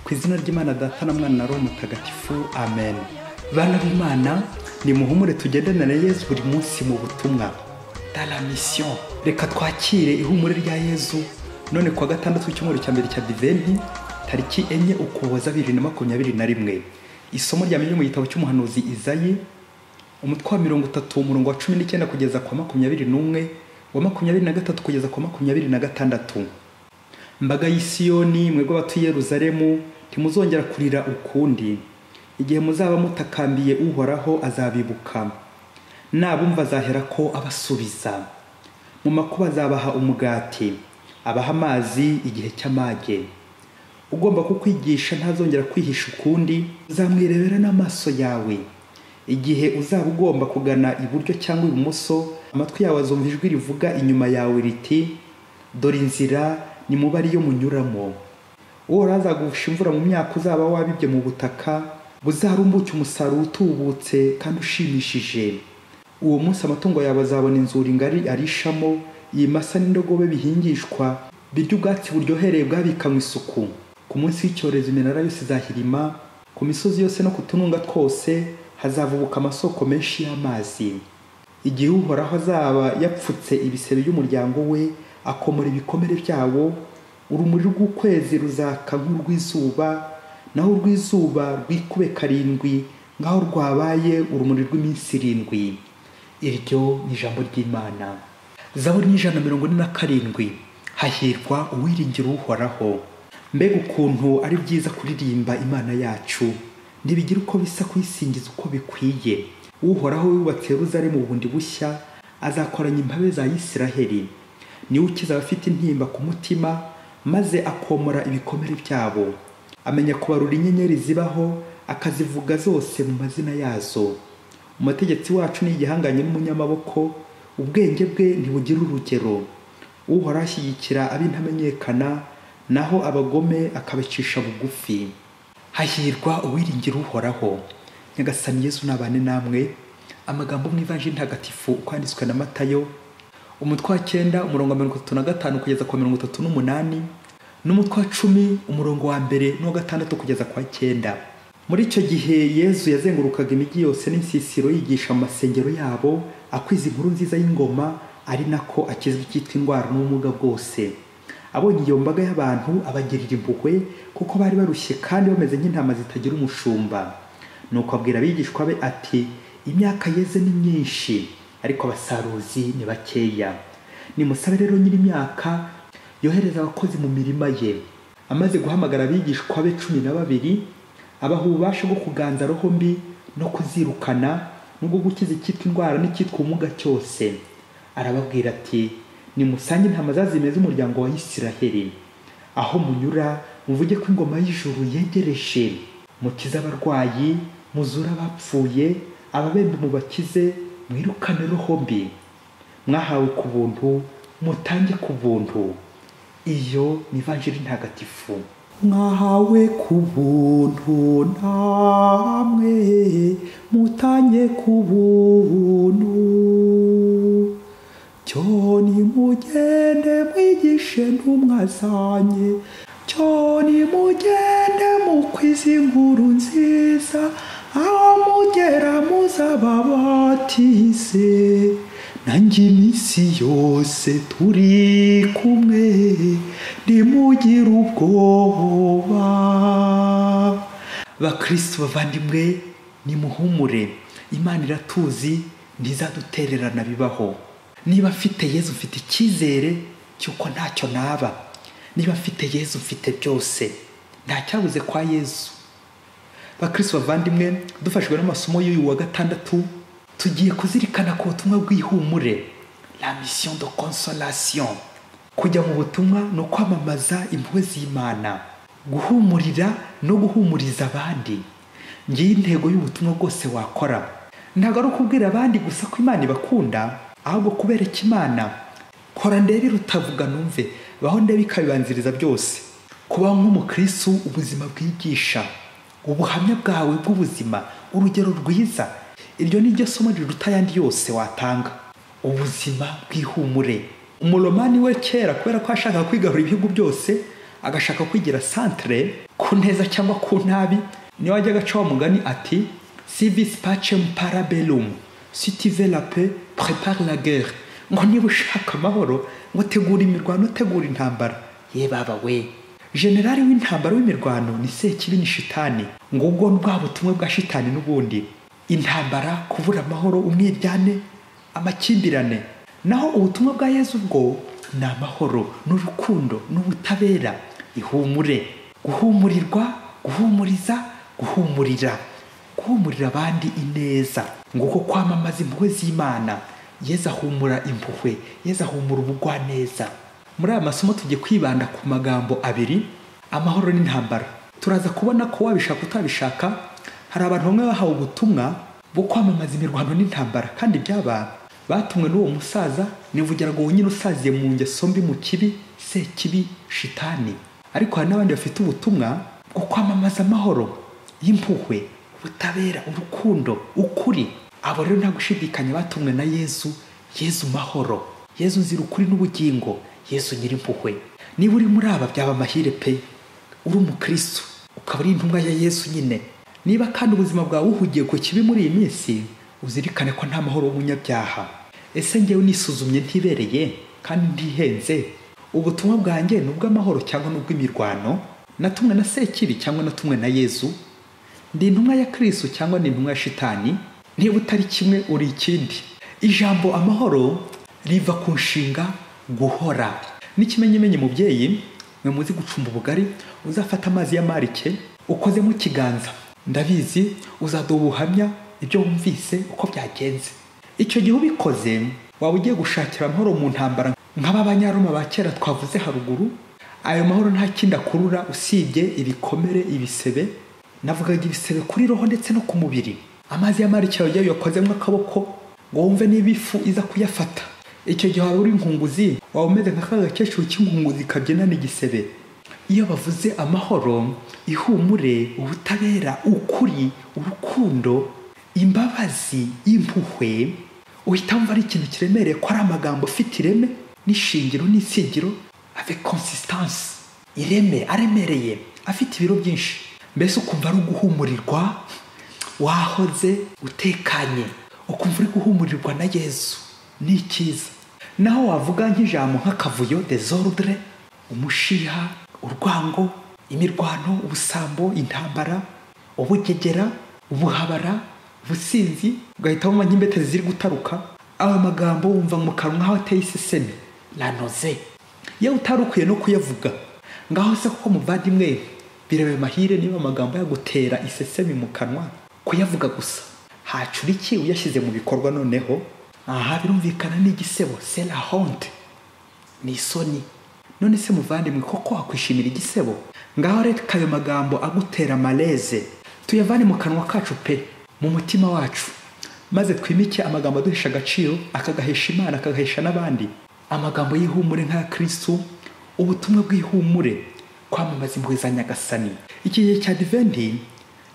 ku izina ry'imana data na mwana na roho mutagatifu amen bana b'imana ni muhumure tugendane na yezu buri munsi mu butumwa dala misiyo reka twakire ihumure rya yezu none kuwa gatandatu w'icyumweru cya mbere cya diventi tariki enye ukuboza bibiri na makumyabiri na rimwe isomo rya mbere mu gitabo cy'umuhanuzi izayi umutwe wa mirongo itatu umurongo wa cumi n'icyenda kugeza kwa makumyabiri n'umwe wa makumyabiri na gatatu kugeza kwa makumyabiri na gatandatu mbaga y'isiyoni mwebwe abatuye yeruzalemu ntimuzongera kurira ukundi igihe muzaba mutakambiye uhoraho azabibuka nabumva azahera ko abasubiza mu makuba azabaha umugati abaha amazi igihe cy'amage ugomba kukwigisha ntazongera kwihisha ukundi uzamwirebera n'amaso yawe igihe uzaba ugomba kugana iburyo cyangwa ibumoso amatwi yawe azumva ijwi rivuga inyuma yawe riti dore inzira ni muba ariyo munyuramo uhora azagufasha imvura mu myaka uzaba wabibye mu butaka buzarumbuke umusaruro utubutse kandi ushimishije uwo munsi amatungo yawe azabona inzuri ngari arishamo iyi masa n'indogobe bihingishwa birya ubwatsi buryohereye bwabikanywe isuku ku munsi w'icyorezo iminara yose izahirima ku misozi yose no ku tununga twose hazavubuka amasoko menshi y'amazi igihe uhoraho azaba yapfutse ibisebe by'umuryango we akomora ibikomere byawo urumuri rw'ukwezi ruzaka nk'urw'izuba naho urw'izuba rwikube karindwi nk'aho rwabaye urumuri rw'iminsi irindwi iryo ni ijambo ry'imana zaburi n'ijana na mirongo ine na karindwi hahirwa uwiringira uhoraho mbega ukuntu ari byiza kuririmba imana yacu ntibigire uko bisa kuyisingiza uko bikwiye uhoraho wubatse Yeruzalemu bundi bushya azakoranya imbabe za Isiraheli niwe ukiza abafite intimba ku mutima maze akomora ibikomere byabo amenya kubarura inyenyeri zibaho akazivuga zose mu mazina yazo umutegetsi wacu ni igihanganye n'umunyamaboko ubwenge bwe ntibugira urugero uhoraho ashyigikira ab'intamenyekana naho abagome akabacisha bugufi hahirwa uwiringira uhoraho nyagasani yezu nabane namwe amagambo mu ivanjiri ntagatifu uko yanditswe na matayo umutwe wa cyenda umurongo wa mirongo itatu na gatanu kugeza ku wa mirongo itatu n'umunani n'umutwe wa cumi umurongo wa mbere n'uwa gatandatu kugeza ku wa cyenda muri icyo gihe yezu yazengurukaga imijyi yose n'insisiro yigisha mu masengero yabo akwiza inkuru nziza y'ingoma ari nako akizwi icyitwa indwara n'ubumuga bwose abonye iyo mbaga y'abantu abagirira impuhwe kuko bari barushye kandi bameze nk'intama zitagira umushumba nuko abwira abigishwa be ati imyaka yeze ni myinshi ariko abasaruzi ni bakeya nimusabe rero nyir'imyaka yohereza abakozi mu mirima ye amaze guhamagara abigishwa be cumi na babiri abaha ububasha bwo kuganza roho mbi no kuzirukana n'ubwo gukiza icyitwa indwara n'icyitwa ubumuga cyose arababwira ati nimusange intama zazimeze umuryango wa Isiraheli aho munyura muvuge ko ingoma y'ijuru yegereje mukize abarwayi muzure abapfuye ababembe mubakize mwirukane roho mbi mwahawe ku buntu mutange ku buntu iyo ni ivanjiri ntagatifu mwahawe ku buntu namwe mutange ku buntu cyo nimugende mwigishe ntumwazanye cyo nimugende mukwize inkuru nziza aho mugera muzababatize nanjye iminsi yose turi kumwe nimugire ubwoba bakristo bavandimwe nimuhumure imana iratuzi ntizadutererana bibaho niba mfite yezu mfite icyizere cy'uko ntacyo naba niba mfite yezu mfite byose ntacyabuze kwa yezu bakristo bavandimwe dufashwe n'amasomo y'uyu wa gatandatu tugiye kuzirikana ku butumwa bw'ihumure la mission de consolation kujya mu butumwa ni ukwamamaza impuhwe z'imana guhumurira no guhumuriza abandi ngiye intego y'ubutumwa bwose wakora ntabwo ari ukubwira abandi gusa ko imana ibakunda ahubwo kubereka imana kora ndebe rutavuga numve baho ndebe ikabibanziriza byose kubaho nk'umukristo ubuzima bwigisha ubuhamya bwawe bw'ubuzima urugero rwiza iryo ni ryo somo riruta ayandi yose watanga ubuzima bw'ihumure umuromani we kera kubera ko yashakaga kwigarura ibihugu byose agashaka kwigira santere ku neza cyangwa ku nabi niyo wajya agaca wa mugani ati civis pacem para bellum si tu veux la paix prépare la guerre ngo niba ushaka amahoro ngo tegura imirwano utegura intambara ye baba we generali w'intambara w'imirwano ni sekibi ni shitani ngo ubwo ni bwa butumwa bwa shitani n'ubundi intambara kubura amahoro umwiryane amakimbirane naho ubutumwa bwa yezu bwo ni amahoro n'urukundo n'ubutabera ihumure guhumurirwa guhumuriza guhumurira guhumurira abandi ineza nguko kwamamaza impuhwe z'imana yezu ahumura impuhwe yezu ahumura ubugwaneza muri aya masomo tugiye kwibanda ku magambo abiri amahoro n'intambara turaza kubona ko wabishaka utabishaka hari abantu bamwe bahawe ubutumwa bwo kwamamaza imirwano n'intambara kandi byaba batumwe n'uwo musaza nivugira ngo nyine usaziye mu ngeso mbi mu kibi se kibi shitani ariko hari n'abandi bafite ubutumwa bwo kwamamaza amahoro y'impuhwe ubutabera urukundo ukuri abo rero nta gushidikanya batumwe na yezu yezu mahoro yezu nzira ukuri n'ubugingo yesu nyirimpuhwe niba uri muri aba byaba amahire pe uri umukristo ukaba uri intumwa ya yesu nyine niba kandi ubuzima bwawe buhugiye ku kibi muri iyi minsi uzirikane ko nta mahoro w'umunyabyaha ese ngewe nisuzumye ntibereye kandi ntihenze ubutumwa bwanjye ni ubw'amahoro cyangwa ni ubw'imirwano natumwe na sekibi cyangwa natumwe na yezu ndi intumwa ya kirisitu cyangwa ni intumwa ya shitani niba utari kimwe uri ikindi ijambo amahoro riva ku nshinga guhora n'ikimenyimenyi mubyeyi mwe muzi gucumba ubugari uzafata amazi y'amarike ukozemo ikiganza ndabizi uzaduha ubuhamya ibyo wumvise uko byagenze icyo gihe ubikoze waba ugiye gushakira amahoro mu ntambara nk'ab'abanyaroma ba kera twavuze haruguru ayo mahoro nta kindi akurura usibye ibikomere ibisebe navugaga ibisebe kuri roho ndetse no ku mubiri amazi y'amarike yawe uyakozemo akaboko ngo wumve niba ifu iza kuyafata icyo gihe waba uri inkunguzi waba umeze nka ka gakecuru k'inkunguzi kabyinana igisebe iyo bavuze amahoro ihumure ubutabera ukuri urukundo imbabazi impuhwe uhita wumva ari ikintu kiremereye ko ari amagambo afite ireme n'ishingiro n'isingiro ave consistansi ireme aremereye afite ibiro byinshi mbese ukumva ari uguhumurirwa wahoze utekanye ukumva uri guhumurirwa na yezu ni icyiza naho wavuga nk'ijambo nk'akavuyo desordre umushiha urwango imirwano ubusambo intambara ubugegera ubuhabara ubusinzi ugahita wumva nk'imbete ziri gutaruka ayo magambo wumva mu kanwa nk'aho ateye iseseme ranoze yewe utari ukwiye no kuyavuga ngaho se kuko muvandimwe birebe mahire niba amagambo yagutera isesemi mu kanwa kuyavuga gusa hacura iki uyashyize mu bikorwa noneho aha birumvikana n'igisebo sera honte ni isoni none se muvandimwe koko wakwishimira igisebo ngaho reka ayo magambo agutera amareze tuyavane mu kanwa kacu pe mu mutima wacu maze twimike amagambo aduhesha agaciro akagahesha imana akagahesha n'abandi amagambo y'ihumure nk'aya kirisitu ubutumwa bw'ihumure kwamamaza impuhwe za nyagasani iki gihe cya diventi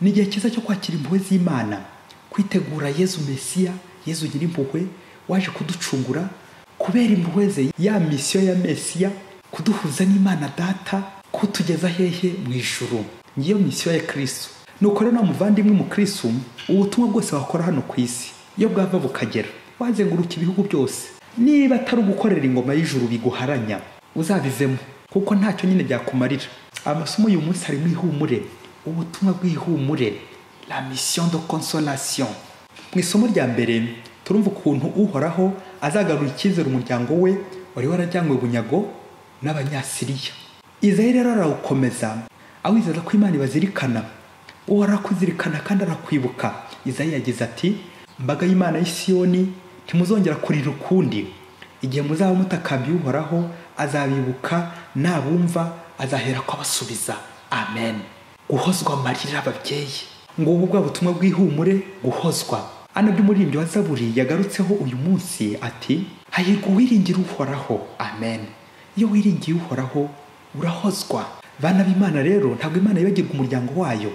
ni igihe cyiza cyo kwakira impuhwe z'imana kwitegura yezu mesiya yezu nyir'impuhwe waje kuducungura kubera impuhwe ze ya misiyo ya mesiya kuduhuza n'imana data kutugeza hehe mu ijuru ngiyo misiyo ya kirisitu nuko rero muvandimwe mu kirisitu ubutumwa bwose wakora hano ku isi iyo bwava bukagera wazenguruka ibihugu byose niba atari ugukorera ingoma y'ijuru biguharanya uzabivemo kuko ntacyo nyine byakumarira amasomo y'uyu munsi harimo ihumure ubutumwa bw'ihumure la mission de consolation mu isomo rya mbere turumva ukuntu uhoraho azagarura icyizere umuryango we wari warajyanywe bunyago n'abanyasiriya izaheri rero arawukomeza awizeza ko imana ibazirikana uhoraho akuzirikana kandi arakwibuka izaheri yagize ati mbaga y'imana y'isiyoni ntimuzongera kurira ukundi igihe muzaba mutakambiye uhoraho azabibuka nabumva azahera ko abasubiza amen guhozwa amarira ababyeyi ngubu bwa butumwa bw'ihumure guhozwa ana by'umuririmbyi wa zaburi yagarutseho uyu munsi ati hahirwa uwiringira uhoraho amen iyo wiringiye uhoraho urahozwa bana b'imana rero ntabwo imana yibagirwa umuryango wayo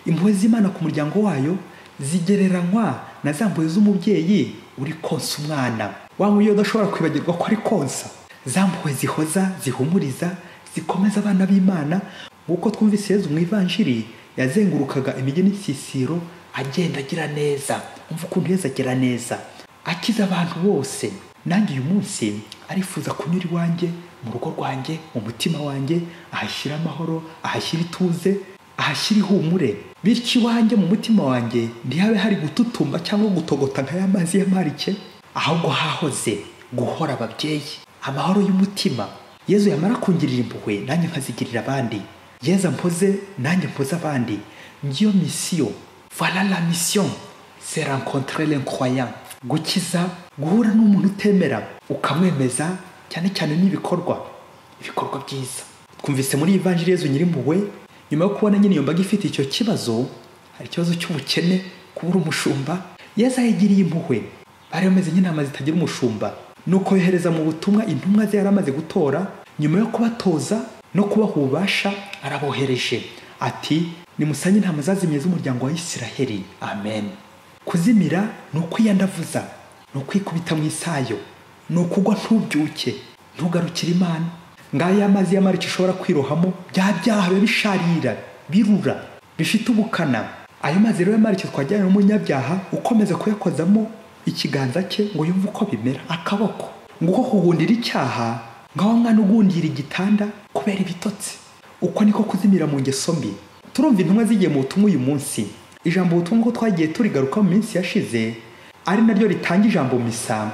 impuhwe z'imana ku muryango wayo zigereranywa na za mpuhwe z'umubyeyi uri konsa umwana wa nk'uyu udashobora kwibagirwa ko ari konsa za mpuhwe zihoza zihumuriza zikomeza abana b'imana nk'uko twumvise yezu mu ivanjiri yazengurukaga imijyi n'isisiro agenda agira neza umva ukuntu yezu agira neza akiza abantu bose nanjye uyu munsi arifuza kunyura iwanjye mu rugo rwanjye mu mutima wanjye ahashyira amahoro ahashyira ituze ahashyira ihumure bityo iwanjye mu mutima wanjye ntihabe hari gututumba cyangwa gutogota nka ya mazi y'amarike ahubwo hahoze guhora ababyeyi amahoro y'umutima yezu yamara kungirira impuhwe nanjye nkazigirira abandi yezu mpoze nanjye mpoze abandi ngiyo misiyo voilà la mission c'est rencontrer l'incroyant gukiza guhura n'umuntu utemera ukamwemeza cyane cyane n'ibikorwa ibikorwa byiza twumvise muri ivanjiri yezu nyirimpuhwe nyuma yo kubona nyine iyo mbaga ifite icyo kibazo hari ikibazo cy'ubukene kubura umushumba yezu ayigiriye impuhwe bari bameze nk'intama zitagira umushumba nuko yohereza mu butumwa intumwa ze yari amaze gutora nyuma yo kubatoza no kubaha ububasha arabohereje ati nimusanye intama zazimye z'umuryango wa isiraheli amen kuzimira ni ukwiyandavuza ni ukwikubita mu isayo ni ukugwa ntubyuke ntugarukire imana ngaya amazi y'amarike ushobora kwirohamo bya byaha biba bisharira birura bifite ubukana ayo mazi rero y'amarike twajyanye n'umunyabyaha ukomeza kuyakozamo ikiganza cye ngo yumve uko bimera akaboko ngo uko kugundira icyaha ngaho mwana ugundira igitanda kubera ibitotsi uko niko kuzimira mu ngeso mbi turumva intumwa zigiye mu butumwa uyu munsi ijambo ubutumwa ko twagiye turigaruka mu minsi yashize ari naryo ritanga ijambo misa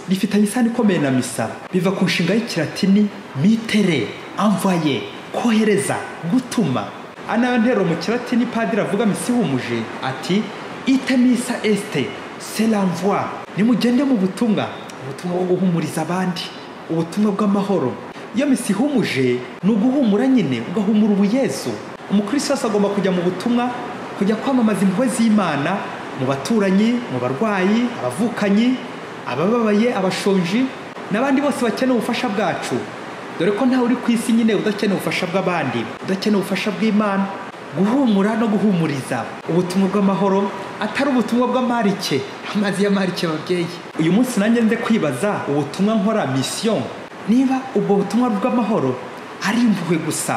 rifitanye isano ikomeye na misa biva ku nshinga y'ikiratini mitere amvaye kohereza gutuma ari nayo ntero mu kiratini padiri avuga misa ihumuje ati ite misa este selamvwa nimugende mu butumwa ubutumwa bwo guhumuriza abandi ubutumwa bw'amahoro iyo misi ihumuje ni uguhumura nyine ugahumura ubuyezu umukristo wese agomba kujya mu butumwa kujya kwamamaza impuhwe z'imana mu baturanyi mu barwayi abavukanyi abababaye abashonji n'abandi bose bakeneye ubufasha bwacu dore ko ntawe uri ku isi nyine udakeneye ubufasha bw'abandi udakeneye ubufasha bw'imana guhumura no guhumuriza ubutumwa bw'amahoro atari ubutumwa bw'amarike amazi y'amarike babyeyi uyu munsi nanjye nze kwibaza ubutumwa nkora misiyo niba ubwo butumwa bw'amahoro ari impuhwe gusa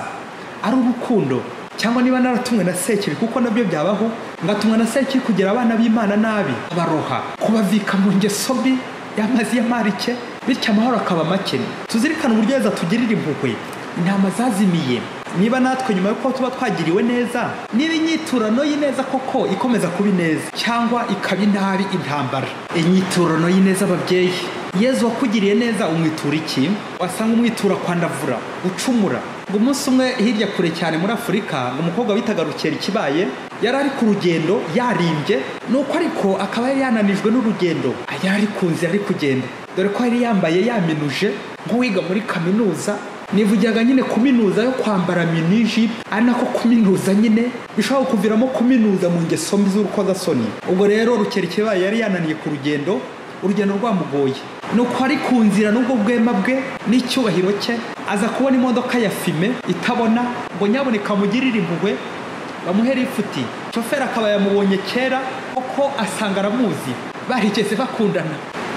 ari urukundo cyangwa niba naratumwe na sekiri kuko nabyo byabaho ngatumwa na sekiri kugira abana b'imana nabi abaroha kubavika mu ngeso mbi y'amazi y'amarike bityo amahoro akaba make tuzirikane uburyo yeza tugirira impuhwe intama zazimiye niba natwe nyuma y'uko tuba twagiriwe neza niba inyiturano y'ineza koko ikomeza kuba ineza cyangwa ikaba inabi intambara inyiturano y'ineza ababyeyi yezu wakugiriye neza umwitura iki wasanga umwitura kwandavura gucumura ngo umunsi umwe hirya kure cyane muri afurika ngo umukobwa witaga rukera ikibaye yari ari ku rugendo yarimbye nuko ariko akaba yari yananijwe n'urugendo yari ari ku nzira ari kugenda dore ko yari yambaye yaminuje nk'uwiga muri kaminuza nivugiraga nyine kuminuza yo kwambara miniji ari nako kuminuza nyine bishobora kuviramo kuminuza mu ngeso mbi z'urukozasoni ubwo rero rukerekebaye yari yananiye ku rugendo urugendo rwamugoye nuko ari ku nzira n'ubwo bwema bwe n'icyubahiro cye aza kubona imodoka ya fime itabona ngo nyaboneka mugirire impuhwe bamuhere ifuti shoferi akaba yamubonye kera kuko asanga aramuzi barigeze bakundana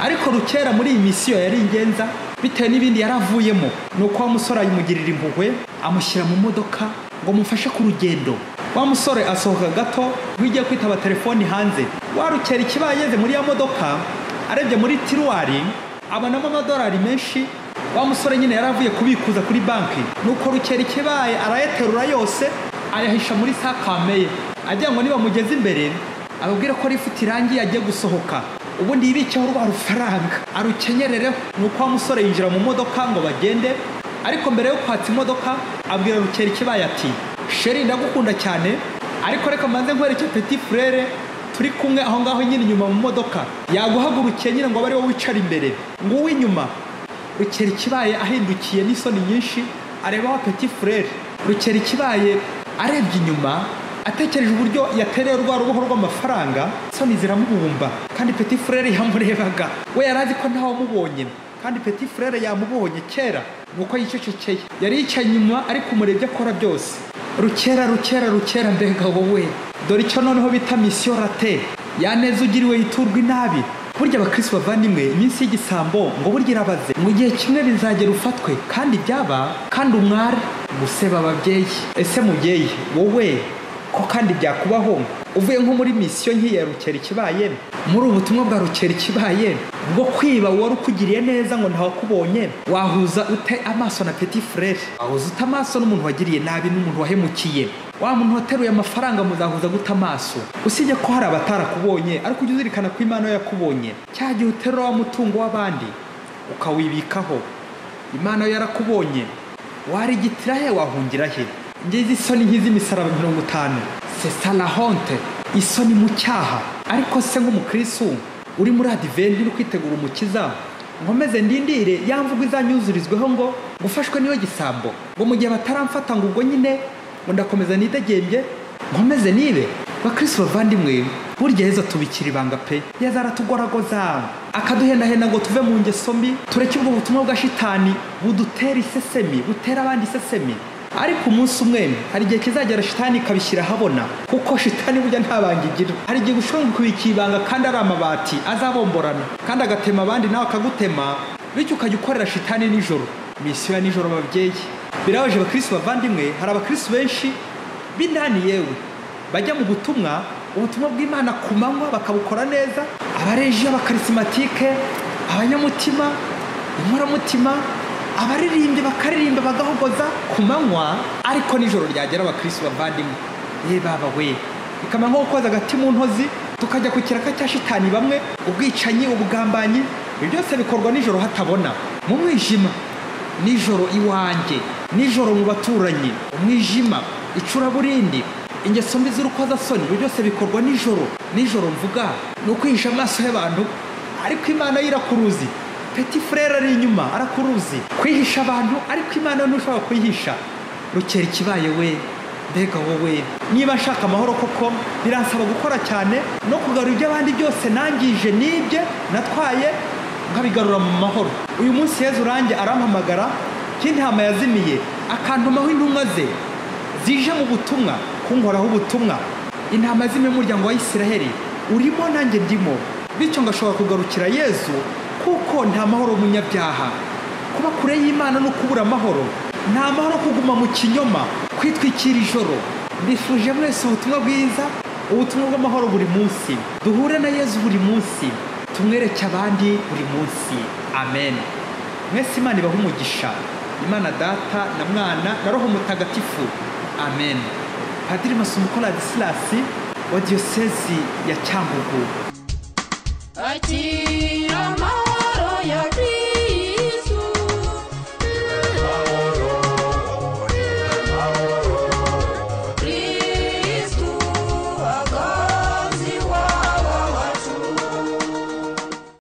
ariko rukera muri iyi misiyo yari ingenza bitewe n'ibindi yari avuyemo ni uko wa musore ayimugirira impuhwe amushyira mu modoka ngo amufashe ku rugendo wa musore asohoka gato nk'igiye kwitaba telefoni hanze warukera ikibaye ageze muri ya modoka arebye muri tiruwari abonamo amadolari menshi wa musore nyine yari avuye kubikuza kuri banki nuko rukera ikibaye arayaterura yose ayahisha muri sakame ye agira ngo nibamugeze imbere ababwire ko rifite irangi agiye gusohoka ubundi yibikeho rwa rufaranga arukenyerereho ni uko wa musore yinjira mu modoka ngo bagende ariko mbere yo kwatsa imodoka abwira rukera ikibaye ati sheri ndagukunda cyane ariko reka mbanze nkwereke peti furere turi kumwe aho ngaho nyine inyuma mu modoka yaguhagurukiye nyine ngo abe ari wowe wicara imbere ngo uw'inyuma rukera ikibaye ahindukiye n'isoni nyinshi areba wa peti furere rukera ikibaye arebye inyuma atekereje uburyo yatereye rwa ruboho rw'amafaranga soni ziramubumba kandi peti furere yamurebaga we yari azi ko ntawamubonye kandi peti furere yamubonye kera nuko yicecekeye yari yicaye inyuma ariko umurebye akora byose rukera rukera rukera mbega wowe dore icyo noneho bita misiyo rate ya neza ugiriwe yiturwa inabi burya abakristo bavandimwe iminsi y'igisambo ngo burya irabaze mu gihe kimwe bizagera ufatwe kandi byaba kandi umware guseba ababyeyi ese mubyeyi wowe ko kandi byakubaho uvuye nko muri misiyo nk'iya rukera ikibaye muri ubu butumwa bwa rukera ikibaye bwo kwiba wari ukugiriye neza ngo ntawakubonye wahuza ute amaso na peti furere wahuza ute amaso n'umuntu wagiriye nabi n'umuntu wahemukiye wa muntu wateruye amafaranga muzahuza guta amaso usibye ko hari abatarakubonye ariko ujye uzirikana ko imana yo yakubonye cya gihe uterura wa mutungo w'abandi ukawibikaho imana yo yarakubonye warigitira he wahungira he ngizi isoni nk'izi misaraba mirongo itanu sesa la honte isoni mu cyaha ariko se nk'umukristu uri muri adiventi uri kwitegura umukiza nkomeze ndindire ya mvugo izanyuzurizweho ngo gufashwe niyo gisambo ngo mu gihe bataramfata ngo ubwo nyine ngo ndakomeza nidegembye nkomeze nibe bakristo bavandimwe burya yezu atubikira ibanga pe yezu aratugoragoza akaduhendahenda ngo tuve mu ngeso mbi tureke ubwo butumwa bwa shitani budutera isesemi butera abandi isesemi ariko umunsi umwe hari igihe kizagera shitani ikabishyira ahabona kuko shitani burya nta banga igira hari igihe ushobora kubika ibanga kandi ari amabati azabomborana kandi agatema abandi nawe akagutema bityo ukajya ukorera shitani nijoro misiyo ya nijoro ababyeyi birabaje abakristo bavandimwe hari abakristo benshi b'indani yewe bajya mu butumwa ubutumwa bw'imana ku manywa bakabukora neza abareji abakarisimatike abanyamutima inkoramutima abaririmbyi bakaririmba bagahogoza ku manywa ariko nijoro ryagera abakristo bavandimwe ye baba we bikaba nko gukoza agati mu ntozi tukajya ku kiraka cya shitani bamwe ubwicanyi ubugambanyi ibyo byose bikorwa nijoro hatabona mu mwijima nijoro iwanjye nijoro mu baturanyi umwijima icuraburindi ingeso mbi z'urukozasoni ibyo byose bikorwa nijoro nijoro mvuga ni ukwihisha amaso y'abantu ariko imana yo irakuruzi peti furere ari inyuma arakuruzi kwihisha abantu ariko imana yo ntushobora kuyihisha rukera ikibaye we mbega wowe niba nshaka amahoro koko biransaba gukora cyane no kugarura ibyo abandi byose nangije n'ibye natwaye nkabigarura mu mahoro uyu munsi yezu urange arampamagara k'intama yazimiye akantumaho intumwa ze zije mu butumwa kunkoraho ubutumwa intama zimwe y'umuryango wa isiraheli urimo nanjye ndimo bityo ngashobora kugarukira yezu kuko nta mahoro umunyabyaha kuba kure y'imana no kubura amahoro nta mahoro kuguma mu kinyoma kwitwikira ijoro mbifuje mwese ubutumwa bwiza ubutumwa bw'amahoro buri munsi duhure na yezu buri munsi tumwereke abandi buri munsi amen mwese imana ibaha umugisha imana data na mwana na roho mutagatifu amen padiri masumuko radisirasi wa diyosezi ya cyangugu Akira